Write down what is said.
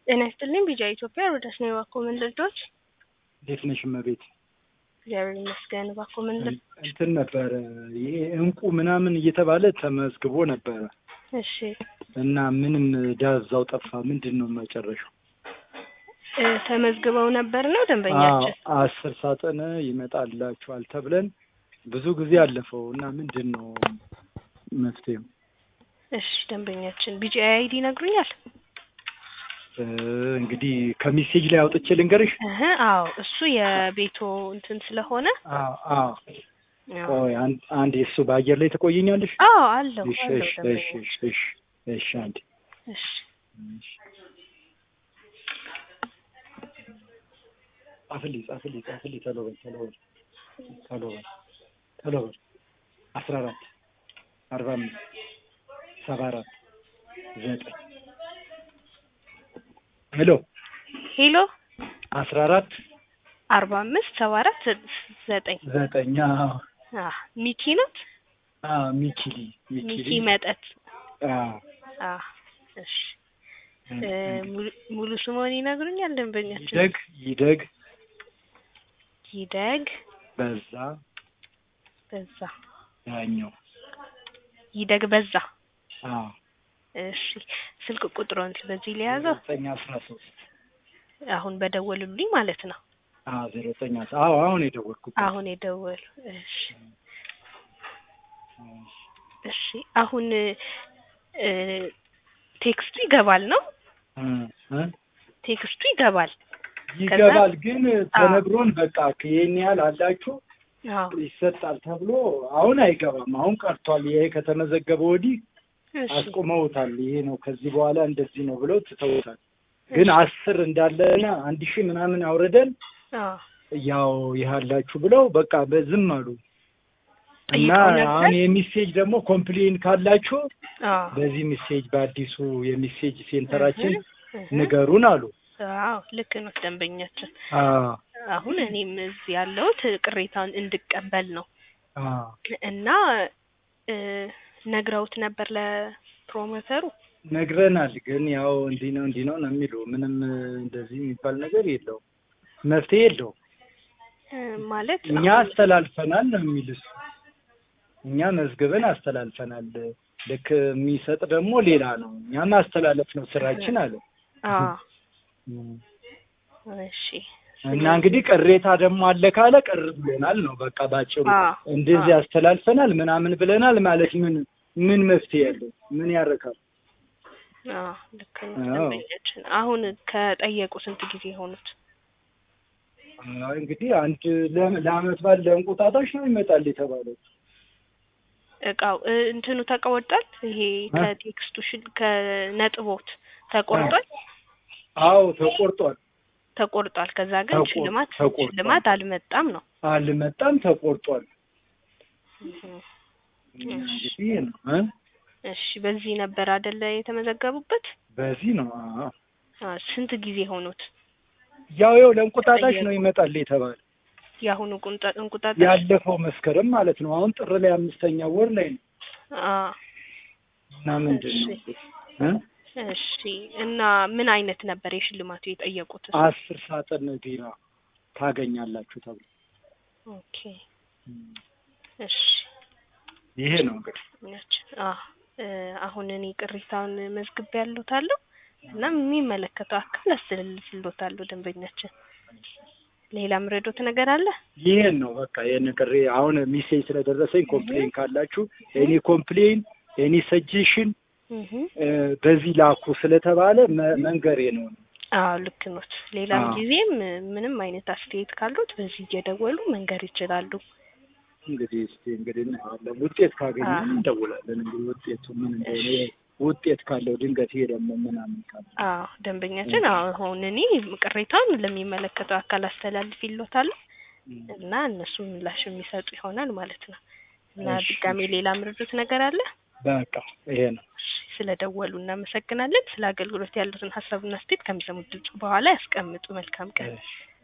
ጤና ይስጥልኝ ቢጃ ኢትዮጵያ ሮዳስ ነው የባኮ መንደርዶች እንዴት ነሽ እመቤት? እግዚአብሔር ይመስገን። ባኮ መንደር እንትን ነበረ ይሄ እንቁ ምናምን እየተባለ ተመዝግቦ ነበረ እሺ እና ምንም ዳዛው ጠፋ። ምንድን ነው መጨረሻው? እ ተመዝግበው ነበር ነው ደንበኛችን? አዎ፣ አስር ሳጥን ይመጣላችኋል ተብለን ብዙ ጊዜ አለፈው እና ምንድን ነው መፍትሄው? እሺ ደንበኛችን ቢጂ አይዲ ይነግሩኛል? እ እንግዲህ ከሜሴጅ ላይ አውጥቼ ልንገርሽ። እህ አዎ እሱ የቤቶ እንትን ስለሆነ አዎ አዎ። አዎ ቆይ አንድ አንድ የእሱ በአየር ላይ ትቆይኛለሽ? አዎ አለው እሺ አለው እሺ እሺ ደንበኛችን እሺ እሺ እሺ አንዴ እሺ እሺ። ጻፍልኝ ጻፍልኝ ጻፍልኝ ቶሎ በል ቶሎ በል ቶሎ በል ቶሎ በል አስራ አራት አርባ አምስት ሰባ አራት ዘጠኝ ሄሎ ሄሎ አስራ አራት አርባ አምስት ሰባ አራት ዘጠኝ ዘጠኝ አዎ አ ሚኪ ናት አዎ ሚኪሊ ሚኪ ሚኪሊ መጠጥ አዎ አ እሺ እ ሙሉ- ሙሉ ስሞን ይነግሩኛል ደንበኛችን? ይደግ ይደግ ይደግ በዛ በዛ ያኛው ይደግ በዛ አዎ እሺ ስልክ ቁጥሮን በዚህ ሊያዘው ዘጠኝ አስራ ሶስት አሁን በደወሉልኝ ማለት ነው። አዎ ዜሮ ዘጠኝ አስራ አዎ አሁን የደወልኩት አሁን የደወሉ እሺ እሺ አሁን እ ቴክስቱ ይገባል ነው እ እ ቴክስቱ ይገባል። ይገባል ግን ተነግሮን በቃ ይሄን ያህል አላችሁ አዎ ይሰጣል ተብሎ አሁን አይገባም። አሁን ቀርቷል። ይሄ ከተመዘገበ ወዲህ እሺ አስቆመውታል። ይሄ ነው ከዚህ በኋላ እንደዚህ ነው ብለው ትተውታል። ግን አስር እንዳለና አንድ ሺህ ምናምን አውርደን አዎ ያው ይሃላችሁ ብለው በቃ በዝም አሉ እና ጠይቀው ነበር? አሁን የሚሴጅ ደግሞ ኮምፕሌን ካላችሁ አዎ በዚህ ሚሴጅ በአዲሱ የሚሴጅ ሴንተራችን እህ ንገሩን አሉ። አዎ ልክ ነው ደንበኛችን። አዎ አሁን እኔም እዚህ ያለሁት ቅሬታውን እንድቀበል ነው አዎ እና እ ነግረውት ነበር ለፕሮሞተሩ ነግረናል። ግን ያው እንዲህ ነው እንዲህ ነው ነው የሚሉ ምንም እንደዚህ የሚባል ነገር የለውም፣ መፍትሄ የለውም። እ ማለት እኛ አሁን- አስተላልፈናል ነው የሚል እሱ። እኛ መዝግበን አስተላልፈናል። ልክ የሚሰጥ ደግሞ ሌላ ነው። እኛ ማስተላለፍ ነው ስራችን አለ። አዎ እሺ እና እንግዲህ ቅሬታ ደግሞ አለ ካለ ቅር ብሎናል ነው በቃ ባጭሩ። አዎ እንደዚህ አስተላልፈናል ምናምን ብለናል ማለት ምን ምን መፍትሄ ያለው ምን ያረካል? አዎ ልክ ነው አዎ። ደንበኛችን። አሁን ከጠየቁ ስንት ጊዜ ሆኑት? አይ እንግዲህ አንድ ለ- ለአመት በዓል ለእንቁጣጣሽ ነው ይመጣል የተባለው። እቃው እ እንትኑ ተቆርጧል። ይሄ እ? ከቴክስቱ ሽል- ከነጥቦት ተቆርጧል አዎ ተቆርጧል። ተቆርጧል። ከዛ ግን ተቆር- ሽልማት ተቆርጧል። ሽልማት አልመጣም ነው። አልመጣም ተቆርጧል። እህ። እንግዲህ ይሄ ነው እ? እሺ በዚህ ነበር አይደለ የተመዘገቡበት? በዚህ ነው አዎ። አ ስንት ጊዜ ሆኑት? ያው ያው ለእንቁጣጣሽ ነው ይመጣል የተባለ የአሁኑ ቁንጣ እንቁጣጣሽ ያለፈው መስከረም ማለት ነው። አሁን ጥር ላይ አምስተኛ ወር ላይ ነው አ እና ምንድን ነው እ? እሺ እና ምን አይነት ነበር የሽልማቱ የጠየቁት? አስር ሳጥን ቢራ ታገኛላችሁ ተብሎ ኦኬ እሺ ይሄ ነው እንግዲህ ነች አ እ አሁን እኔ ቅሬታውን መዝግቤ ያሉታለሁ እና የሚመለከተው አካል አስተላልፍልዎታለሁ ደንበኛችን። ሌላ ምረዶት ነገር አለ? ይሄን ነው በቃ ይሄን ቅሬ አሁን ሚሴጅ ስለደረሰኝ ኮምፕሌን ካላችሁ ኤኒ ኮምፕሌን ኤኒ ሰጀሽን እህ በዚህ ላኩ ስለተባለ መ- መንገሬ ነው። አዎ ልክ ኖት። ሌላም አዎ። ጊዜም ምንም አይነት አስተያየት ካሉት በዚህ እየደወሉ መንገር ይችላሉ። እንግዲህ እስቲ እንግዲህ እናያለን። ውጤት ካገኘን አዎ። እንደውላለን። እንግዲህ ውጤቱ ምን እንደሆነ ውጤት ካለው ድንገት ይሄ ደግሞ ምናምን ካለ አዎ ደንበኛችን አሁን እኔ ቅሬታውን ለሚመለከተው አካል አስተላልፍ ይሎታለሁ እና እነሱ ምላሽ የሚሰጡ ይሆናል ማለት ነው። እና እሺ። ድጋሜ ሌላ ምርዱት ነገር አለ? በቃ ይሄ ነው። ስለደወሉ እናመሰግናለን። ስለ አገልግሎት ያሉትን ሀሳብና አስተያየት ከሚሰሙት ድምጽ በኋላ ያስቀምጡ። መልካም ቀን። እሺ